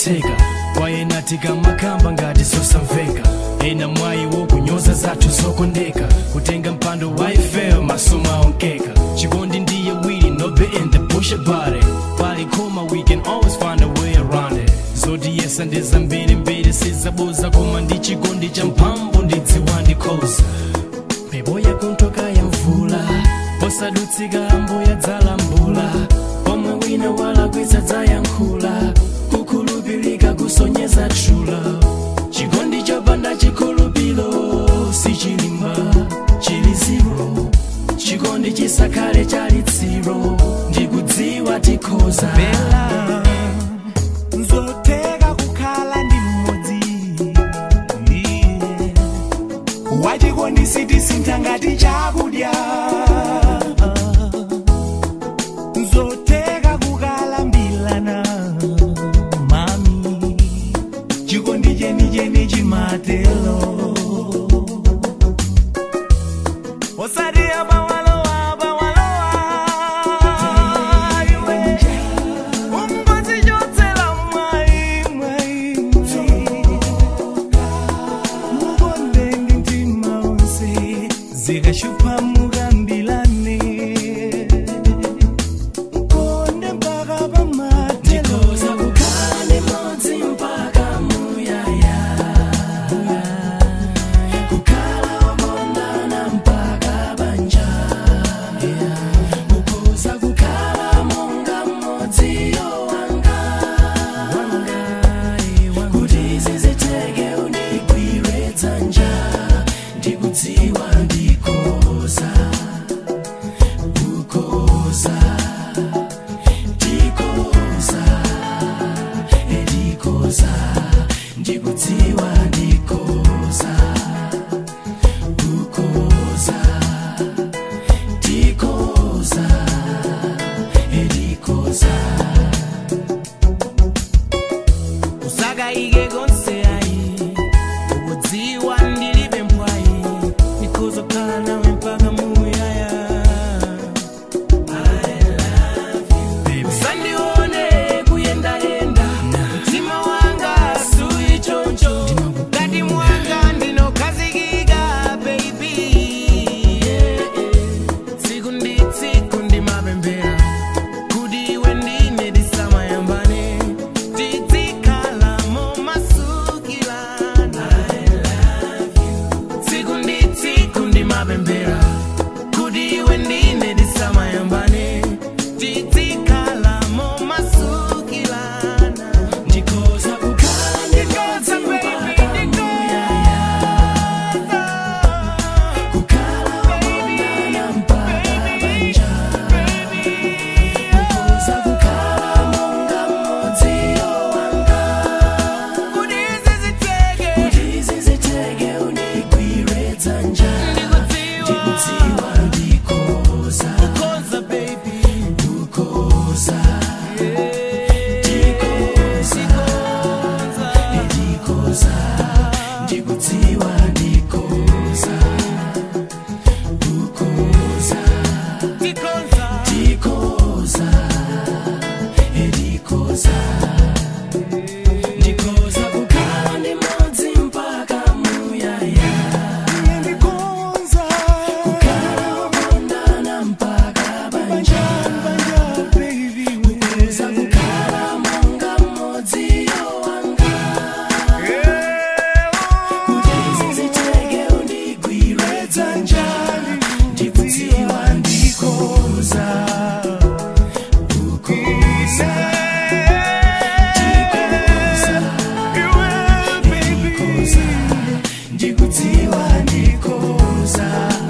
zotheka kwayena tikamakamba ngati zosamveka ena mwayi wokunyoza zathu zokondeka kutenga mpando wa ifel masomo aonkeka chikondi ndiye wili nobe in the bush about it pali koma we can always find a way around it zotiyesa ndi zambiri mbiri sizabuza koma ndi chikondi cha mphamvu ndidziwa ndikhoza mphepo yakunthoka ya mvula posadutsika ambuya dzalambula pomwe wina walakwitsa dzayankhula kukhulupilika kusonyeza trula chikondi chopanda chikhulupilo sichilimba chili ziro chikondi chisakhale chali tsiro ndikudziwa tikhoza bela nzotheka kukhala ndi mmodzi Iye. wachikondi sitisintha ngati chakudya nzotheka kukalambilana mami chikondi chenicheni chimatelo osati abawalowa abawalowa iwe umgozi chotsela mwayi mwayi mukonde ndi mtima onse zikashupha mukambilane konde mpaka pamatelo ndikhoza kukhala ndimodzi mpaka muyaya kukhala okondana mpaka banja ukhoza kukhala monga mmodzi yowanga kuti ziziteke undigwire dzanja ndikudziwa ndikhoza kukhoza ndikoza ndikoza ndikudziwa ndikoza kukoza ndikoza ndikoza usakayike konse ayi ukudziwa ndilibe mpwayi ndikhozokhala nawe mpaka muyaya usandione kuyendayenda mtima wanga suli choncho ngati mwanga ndinokhazikika baby tsiku ndi tsiku ndimapemphera kuti iwe ndine tisamayambane tizikhala momasukilana tsiku ndi tsiku ndimapemphera kuti iwe ndine tisamayambane tizikhala momasukilana ndikoza kukhala ndikoza baby ndikoza kukhala okondana mpaka banja ukhoza kukhala monga mmodzi yowanga kuti ziziteke kuti ziziteke undigwire dzanja ndikudziwa ndikoza koza baby kukoza ndikoza ndikoza ndikudziwa ndikoza kukoza tikoza ndikoza ndikoza ndikoza kukhala ndimodzi mpaka muyaya ndikoza kukhala okondana mpaka banja kuza kukhala monga mmodzi yowanga kuti ziziteke undigwire dzanja ndikudziwa ndikoza kukoza ndikoza ndikoza ndikudziwa ndikoza